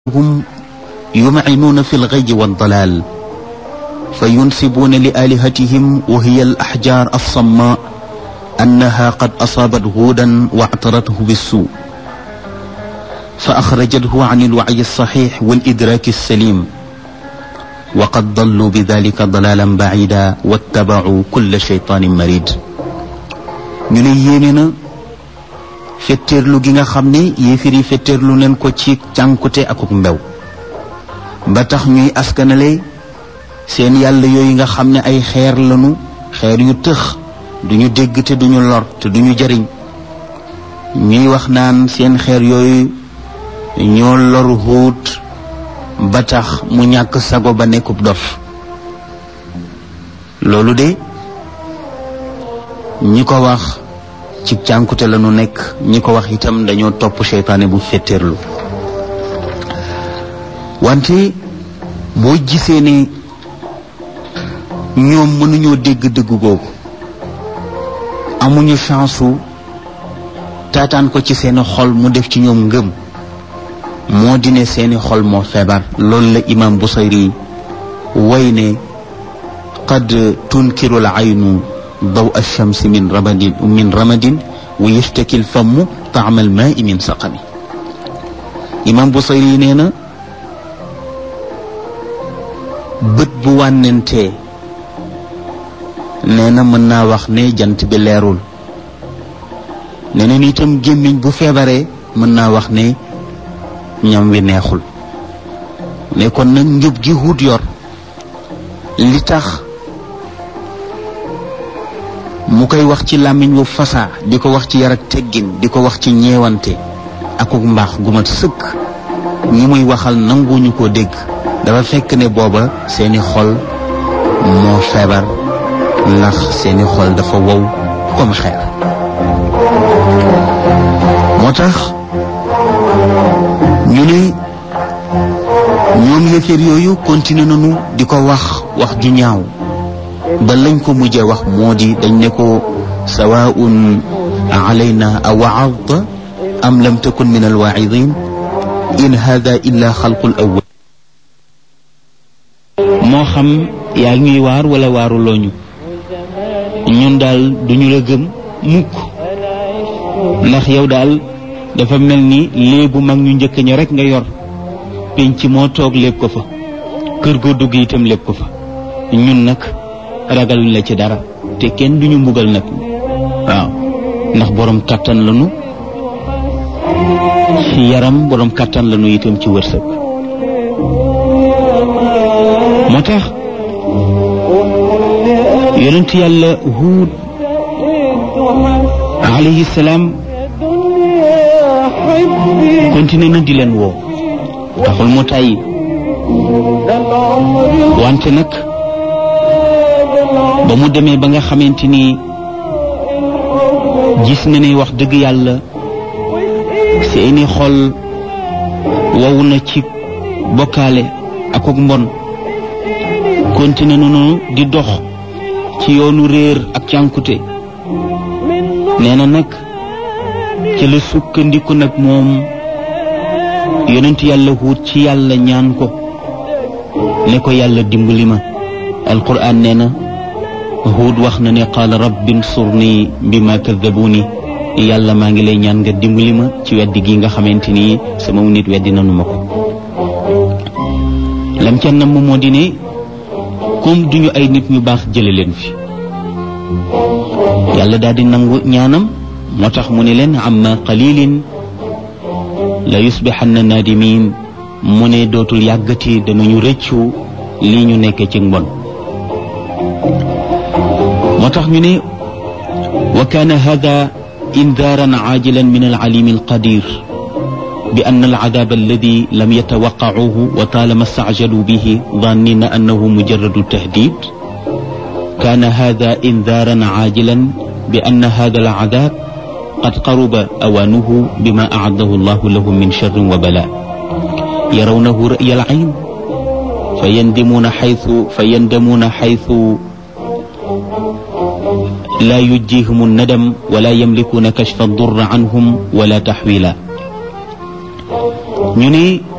هم يمعنون في الغي والضلال فينسبون لآلهتهم وهي الأحجار الصماء أنها قد أصابت هودا واعترته بالسوء فأخرجته عن الوعي الصحيح والإدراك السليم وقد ضلوا بذلك ضلالا بعيدا واتبعوا كل شيطان مريد ñu ne yéene na fetteerlu gi nga xam ne yéefir yi fetteerlu leen ko ci cànkute akuk mbew ba tax ñuy askanale seen yàlla yooyu nga xam ne ay xeer lanu xeer yu tëx duñu dégg te duñu lor te duñu jariñ ñuy wax naan seen xeer yooyu ñoo loru xuut ba tax mu ñàkk sago ba nekkub dof loolu de ñi ko wax ci cànkute la nu nekk ñi ko wax itam dañoo topp seytaane bu fetteerlu wante boo gisee ne ñoom mënuñoo dégg dëgg googu amuñu chance su taataan ko ci seeni xol mu def ci ñoom ngëm moo di ne seeni xol moo feebar loolu la imam Busayri way ne qad tunkiru l aynu daw alchamsi min ramadin min ramadin wa yashtaki l famu taama al maai min saqami imam Busayri nee na bët bu wànnentee nee na mën naa wax ne jant bi leerul nee na itam gémmiñ bu feebaree mën naa wax ne ñam wi neexul ne kon nag njub gi wut yor li tax mu koy wax ci làmmiñ wu fasaa di ko wax ci yar ak teggin di ko wax ci ñeewante akuk mbaax gu mat sëkk ñi muy waxal nanguñu ko dégg dafa fekk ne booba seeni xol moo feebar ndax seeni xol dafa wow comme xeer moo tax ñu ne ñoom yëfër yooyu continué nañu di ko wax wax ju ñaaw ba lañ ko mujjee wax moo di dañ ne ko sawaun alayna a waadta am lam takun min alwaidin in hada illa xalqul awwal moo xam yaa ngi ñuy waar wala waaruloo ñu ñun daal duñu la gëm mukk ndax yow daal dafa mel ni léebu mag ñu njëkk ña rek nga yor penc moo toog lépp ko fa kër goo dugg itam lépp ko fa ñun nag ragaluñ la ci dara te kenn duñu mbugal nag waaw ndax borom kàttan lañu ci yaram borom kàttan lañu itam ci wërsëg moo tax yonent yàlla huud alayhi salaam continué na di leen woo taxul mu tàyyi wante nag ba mu demee ba nga xamante ni gis na ne wax dëgg yàlla seeni xol wow na ci bokkaale ak ak mbon continué nañu di dox ci yoonu réer ak cànkute nee na nag ci la sukkandiku nag moom yonent yàlla huut ci yàlla ñaan ko ne ko yàlla dimbali ma alquran nee na huut wax na ne qaala rabbi nsurni bima kaddabuuni yàlla maa ngi lay ñaan nga dimbali ma ci weddi gi nga xamante ni sama nit weddi nanu ma ko lam ca nam moo di ne comme duñu ay nit ñu baax jële leen fi yàlla daal di nangu ñaanam moo tax mu ne leen amma qalilin la yusbixanna naadimin mu ne dootul yàggati danañu rëccu lii ñu nekk ci mbon moo tax ñu ne wa kaana hada indaaran caajilan min alcalimi alqadir bi anna alcadaab alladi lam yatawaqqacuuhu wa taalama stacjaluu bihi dannina annahu mujaradu tahdid kaana hada indaaran caajilan bi anna hada alcadaab qad qaruba awaanuhu bima acadahu allahu lahum min sharrin wa balaa yarawnahu ra'ya alcayn fayandimuuna xaytu fayandamuuna xaytu laa yujjihum annadam wala yamlikuuna kashfa addurr canhum wala taxwiila ñu ne